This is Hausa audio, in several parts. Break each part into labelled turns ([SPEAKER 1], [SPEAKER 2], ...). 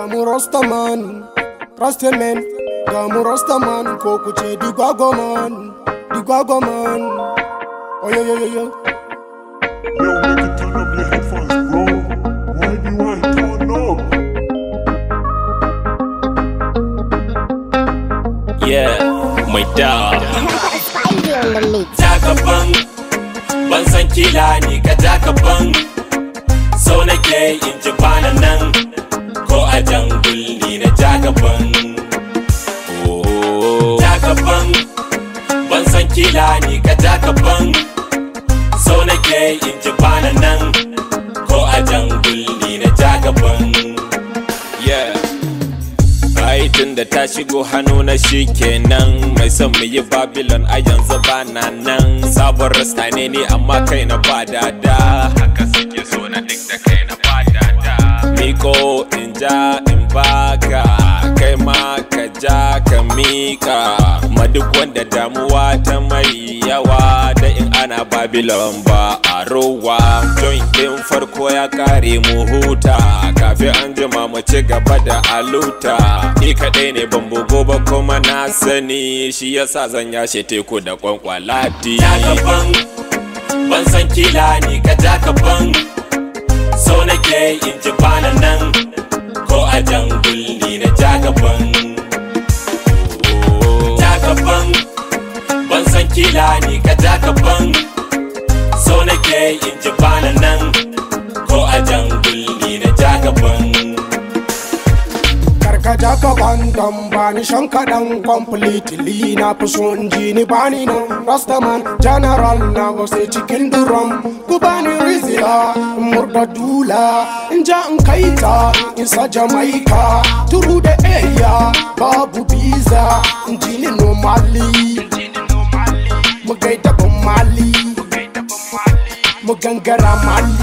[SPEAKER 1] mu Rastaman, Rastaman, ga mu Rastaman ko ku ce Digwagoman, Digwagoman. Oyo yo yo yo.
[SPEAKER 2] Yo, make it turn up your headphones, bro. Why do you want to turn up?
[SPEAKER 3] Yeah, mai da
[SPEAKER 4] Spidey on the mix.
[SPEAKER 3] jagaban ban san kila ni ka jagaban so nake in ji bana nan ko a jangul ni na jagaban Oh, jagaban ban san kila ni ka jagaban so nake in ji bana nan ko a jangul ni na jagaban yeah ai tun da ta shigo hannu na shi kenan mai son mu yi babylon a yanzu ba na nan sabon rasta ne ni amma kai na ba dada haka suke so na duk da kai na ba dada miko in ja in baka kai ma ka ja ka mika ma duk wanda damuwa ta mai yawa da in ana babylon ba a rowa joint din farko ya kare mu huta kafin an jima mu ci gaba da aluta ni kadai ne ban bugo ba kuma na sani shi yasa zan yashe teku da kwankwalati jagaban ban san kila ni ka jagaban so nake in ji bana nan ko a jangul ni na jagaban jagaban ban san kila ni ka jagaban so nake in ji bana nan ko a jangul ni na jagaban
[SPEAKER 1] Karkaja ka bandam bani shan kaɗan completely na fi so in ji ni bani nan Rastaman general na wasu cikin drum ku bani rizila in murda dula in ja in kai ta in isa Jamaica turu da area babu visa in ji ni normally mu gaida ban mali mu gangara mali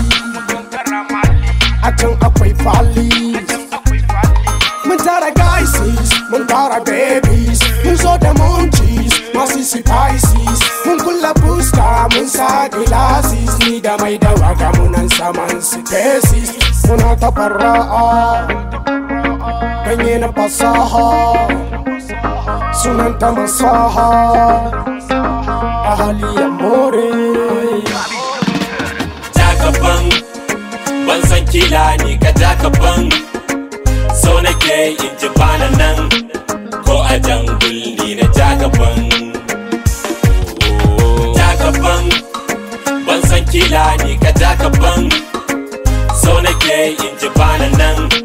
[SPEAKER 1] a can akwai fali Mun tara gaisis, mun tara babies Mun zo da munchies, masu spices Mun kulla fuska, mun sa glasses Ni da mai da waga munan saman spaces Muna ta fara'a Ganye na fasaha Sunan ta masaha Ahali ya more
[SPEAKER 3] jagaban ban san kila ni ka jagaban so nake in ji bana nan ko a jangul ni na jagaban jagaban ban san kila ni ka jagaban so nake in ji bana nan